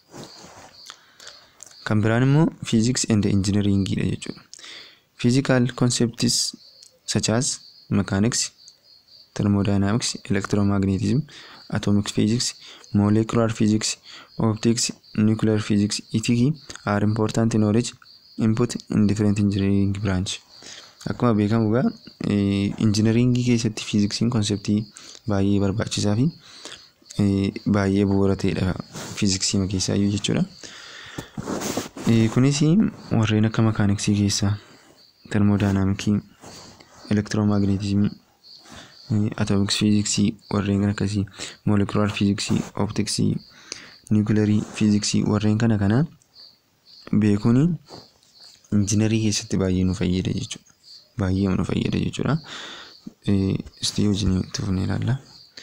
Kan biraan immoo fiiziks and injinariingiidha jechuudha. Physical concepts such as mechanics, thermodynamics, electromagnetism, atomic physics, molecular physics, optics, nuclear physics, etc. are important knowledge input in different engineering branch. Akkuma beekamu egaa injinariingii keessatti fiiziksiin konseptii baay'ee barbaachisaa fi baay'ee bu'uura ta'edha fiiziksii keessaa iyyuu jechuudha. Kunis warreen akka makaaniksii keessaa termodaayinaamikii, elektiroomagneetizimii, atoomiks fiiziksii warreen kan akkasii moolekulaar fiiziksii, optiksii, niwukilarii fiiziksii warreen kana kana beekuun injiinarii keessatti baay'ee nu fayyada jechuudha. Baay'ee nu fayyada jechuudha. Istii wajjin itti fufnee ilaalla.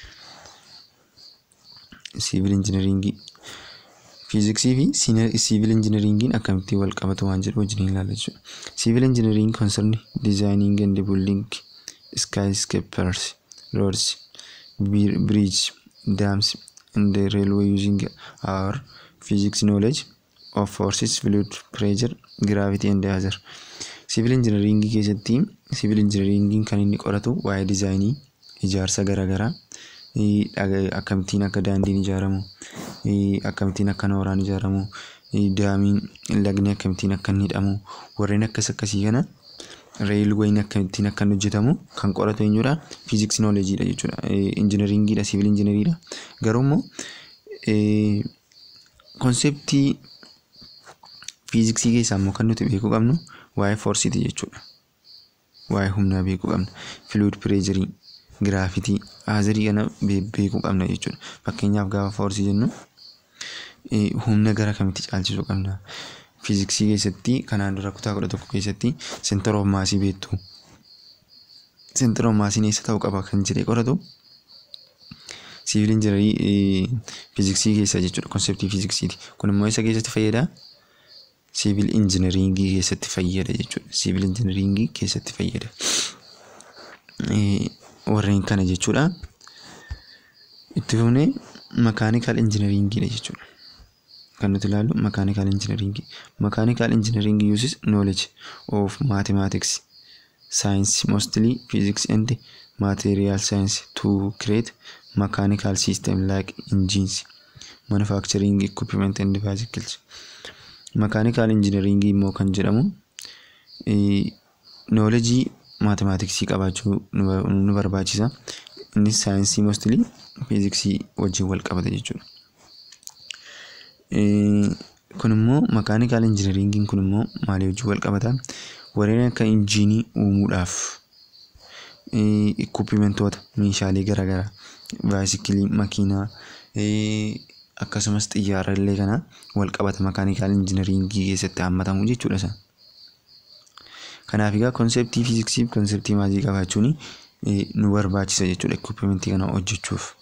Siivil injiinariingii. Fiiziksii fi siivil injiinariingiin akkamitti wal qabatu waan jedhu wajjin ilaalla jechuudha. Siivil injiinariingii concern designing and building skyscrapers, roads, bridges, dams, and the railway using our physics knowledge of forces, fluid, pressure, gravity and other. Siivil injiinariingii keessatti siivil injiinariingiin kan inni qoratu waa'ee dizaayinii ijaarsa garaagaraa akkamittiin akka daandiin ijaaramu akkamittiin akka nooraan ijaaramu daamiin lagni akkamittiin akka inni hidhamu warreen akkas akkasii kana reelweeyin akkamittiin akka inni hojjetamu kan qoratu eenyudha fiiziksii nooleejiidha jechuudha injiinariingiidha siivil injiinariidha garuu immoo konseptii fiiziksii keessaa immoo kan nuti beekuu qabnu waa'ee foorsiiti jechuudha waa'ee humnaa beekuu qabna filuid pireejarii giraafitii haazarii kana beekuu qabna jechuudha. Fakkeenyaaf gaafa foorsii jennu humna gara kamitti caalchisuu qabna. Fiiziksii keessatti kanaan dura kutaa kudha tokko keessatti seentar oof maasii beektu. Seentar oof maasiin eessa ta'uu qaba kan jedhee qoratu siivil injiinarii fiiziksii keessa jechuudha konseptii fiiziksiiti. Kun immoo isa keessatti fayyada siivil injiinariingii keessatti fayyada jechuudha. Siivil injiinariingii keessatti fayyada. warreen kana jechuudha. Itti fufnee makaanikal injiinariingiidha jechuudha. Kan nuti ilaallu makaanikal injiinariingii. Makaanikal injiinariingii uses knowledge of mathematics, science mostly physics and material science to create mechanical system like engines, manufacturing equipment and bicycles. Makaanikal injiinariingii immoo kan jedhamu noolejii maatimaatiksii qabaachuu nu barbaachisa. Innis saayinsii mostili fiiziksii wajjin wal qabata jechuudha. Kun immoo makaanikal injiinariingiin kun immoo maalii wajjin wal qabata? Warreen akka injiinii uumuudhaaf ikkupimentoota meeshaalee garaagaraa baayisikilii makiinaa akkasumas xiyyaara illee kana wal qabata makaanikal injiinariingii keessatti hammatamu jechuudha isaan. Kanaaf egaa konseptii fiiziksii fi konseptii maasii qabaachuun nu barbaachisa jechuudha ikkupimentii kana hojjechuuf.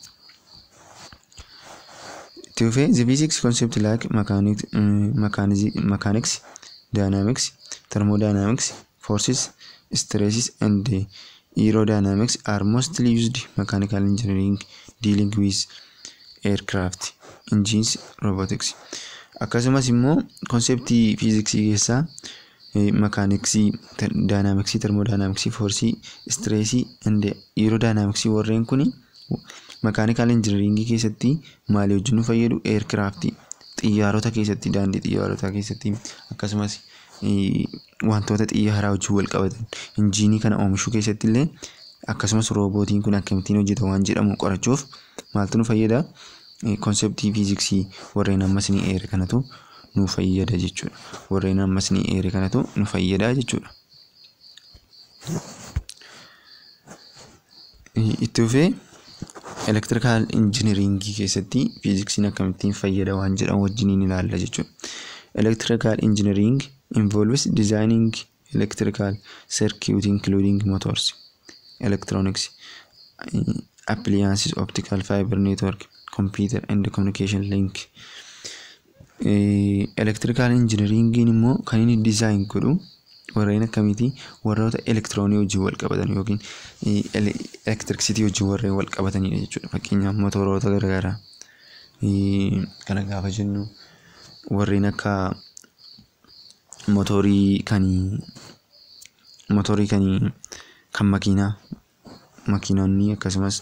Itti fufee the physics concept like mechanics, dynamics, thermodynamics, forces, stresses and aerodynamics are mostly used mechanical engineering dealing with aircraft, engines, robotics. Akkasumas immoo konseptii fiiziksii keessaa makaaniksii, daayinaamiksii, termodaayinaamiksii, foorsii, istireesii, aerodaayinaamiksii warreen kun makaanikal injiinaringii keessatti maalii wajjin nu fayyadu eerkiraaftii xiyyaarota keessatti daandii xiyyaarotaa keessatti akkasumas wantoota xiyyaaraa wajjin wal qabatan injiinii kana oomishuu keessatti illee akkasumas roobootiin kun akkamittiin hojjeta waan jedhamu qorachuuf maaltu nu fayyada konseptii fiiziksii warreen ammas ni eere kanatu nu fayyada jechuudha. Warreen ammas ni eere kanatu nu fayyada jechuudha. Itti fufee elektirikaal injiniringii keessatti fiiziksiin akkamittiin fayyada waan jedhan wajjiniin ilaalla jechuudha. Electrical engineering involves designing electrical circuit including motors, electronics, appliances, optical fiber network, computer and communication link. Electrical engineeringiin immoo kan inni design godhu warreen akkamiiti warroota elektiroonii wajjin wal qabatan yookiin elektirikisitii wajjin warreen wal qabatanidha jechuudha. Fakkeenyaaf motoroota garaagaraa kana gaafa jennu warreen akka motorii kan motorii kan kan makiinaa makiinonni akkasumas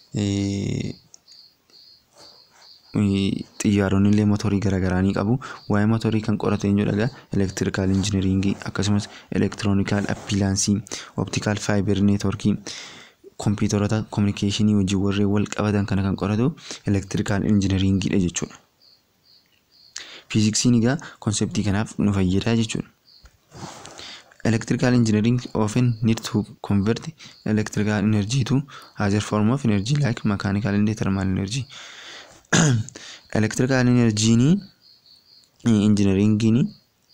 xiyyaaronni illee motorii garaagaraa ni qabu. Waa'ee motorii kan qoratu eenyudha? Elektirikaal injiniringii akkasumas elektiroonikaal appilaansii, optikaal faayibar neetworkii, kompiitaroota kominikeeshinii wajjin warreen wal qabatan kana kan qoratu elektirikaal injiniringiidha jechuudha. Fiiziksiin egaa konseptii kanaaf nu fayyada jechuudha. Electrical engineering often need to convert electrical energy to other form of energy like mechanical and thermal energy. Electrical energy ni engineering ni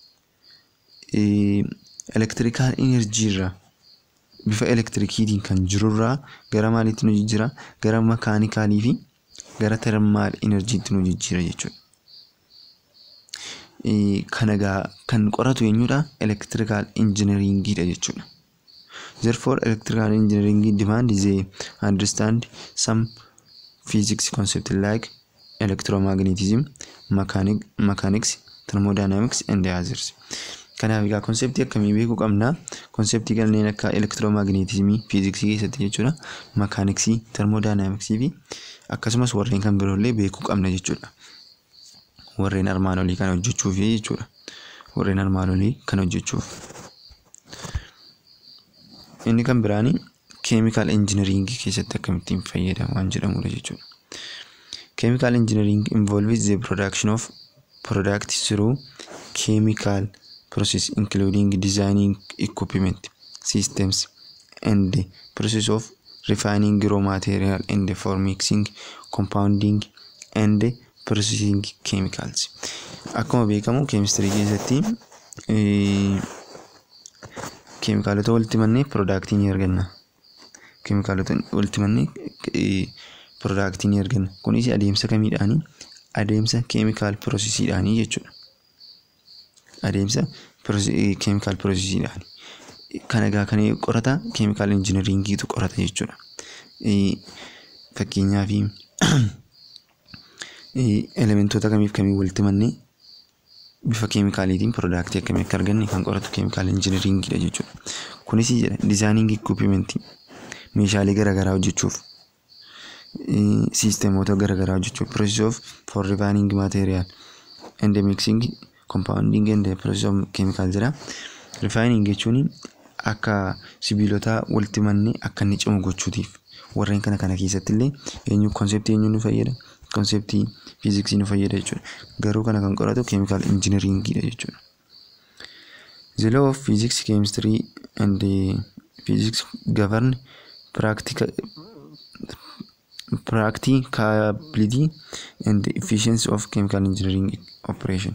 electrical energy irraa bifa elektirikiitiin kan jirurraa gara maaliitti nu jijjiira gara makaanikaalii fi gara thermal enerjiitti nu jijjiira jechuudha. Kana egaa kan qoratu eenyudha? Electrical engineeringiidha jechuudha. Therefore, electrical engineering demand is a understand some physics concept like electromagnetism, mechanic, mechanics, thermodynamics and others. Kanaaf egaa konseptii akkamii beekuu qabna? Konseptii kanneen akka elektiroomagnetismii fiiziksii keessatti jechuudha. Makaaniksii, termodaayinaamiksii fi akkasumas warreen kan biroollee beekuu qabna jechuudha. Warreen armaan olii kana hojjechuuf jechuudha. Warreen armaan olii kana hojjechuuf. Inni kan biraani keemikaal injiniringii keessatti akkamittiin fayyada waan jedhamudha jechuudha. Chemical engineering involves the production of products through chemical process including designing equipment, systems, and the process of refining raw material and for mixing, compounding, and processing chemicals. Akkuma beekamu keemistirii keessatti keemikaalota walitti mannee piroodaaktii ni arganna. Keemikaalota walitti mannee piroodaaktii ni arganna. Kunis adeemsa kamiidhaani? Adeemsa keemikaal piroosesiidhaanii jechuudha. Adeemsa keemikaal piroosesiidhaani. Kan egaa kan qorata keemikaal injiniringiitu qorata jechuudha. Fakkeenyaaf elementoota kamiif kamii walitti mannee bifa keemikaaliitiin piroodaaktii akkamii akka arganne kan qoratu keemikaal injiniringiidha jechuudha. Kunis jedha dizaayining equipmentii meeshaalee garaagaraa hojjechuuf siisteemoota garaagaraa hojjechuuf process of for refining material and mixing compounding and process of chemical jedha. Refining jechuun akka sibiilota walitti mannee akka inni cimu gochuutiif warreen kana kana keessatti illee eenyu konseptii eenyu nu fayyada konseptii fiiziksii nu fayyada jechuudha. Garuu kana kan qoratu keemikaal injiniringiidha jechuudha. The law of physics, chemistry and physics govern practical practicability and efficiency of chemical engineering operation.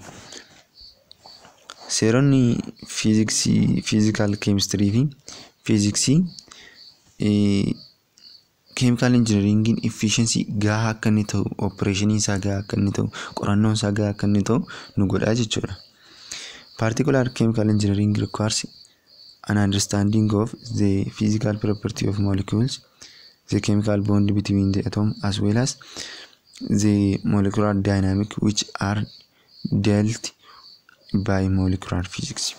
Seeronni fiiziksii, fiizikaal keemistirii fi fiiziksii keemikaal injiniringiin efficiency gahaa akka inni ta'u opereeshinii isaa gahaa akka inni ta'u qorannoon isaa gahaa akka inni ta'u nu godhaa jechuudha. Particular chemical engineering requires an understanding of the physical property of molecules, the chemical bond between the atom as well as the molecular dynamic which are dealt by molecular physics.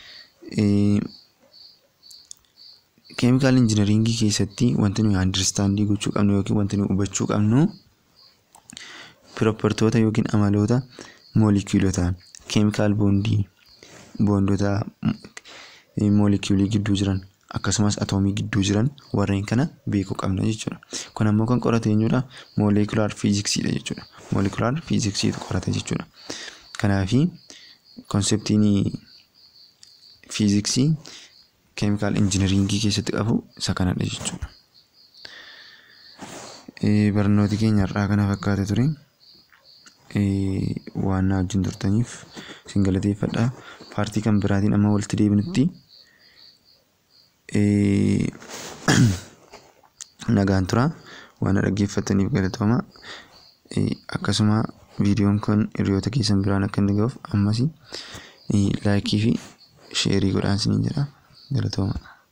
Keemikaal injiniringii keessatti wanti nuyi andirstaandii gochuu qabnu yookiin wanti nuyi hubachuu qabnu piroopertoota yookiin amaloota moolikuulotaa keemikaal boondii boondota moolikuulii gidduu jiran akkasumas atoomii gidduu jiran warreen kana beekuu qabna jechuudha. Kun ammoo kan qoratu eenyudha? Moolekulaar fiiziksiidha jechuudha. Moolekulaar fiiziksiitu qorata jechuudha. Kanaafi konseptiin fiiziksii keemikaal injiniringii keessatti qabu isa kanadha jechuudha. barnooti keenya har'aa kana fakkaate ture. Waan na wajjin turtaniif isin galateeffadha. Paartii kan biraatiin amma walitti deebinutti nagaan tura. Waan na dhaggeeffataniif galatooma. Akkasuma viidiyoon kun hiriyoota keessan biraan akka inni ga'uuf ammas laayikii fi sheerii godhaa isiniin jedha. Galatooma.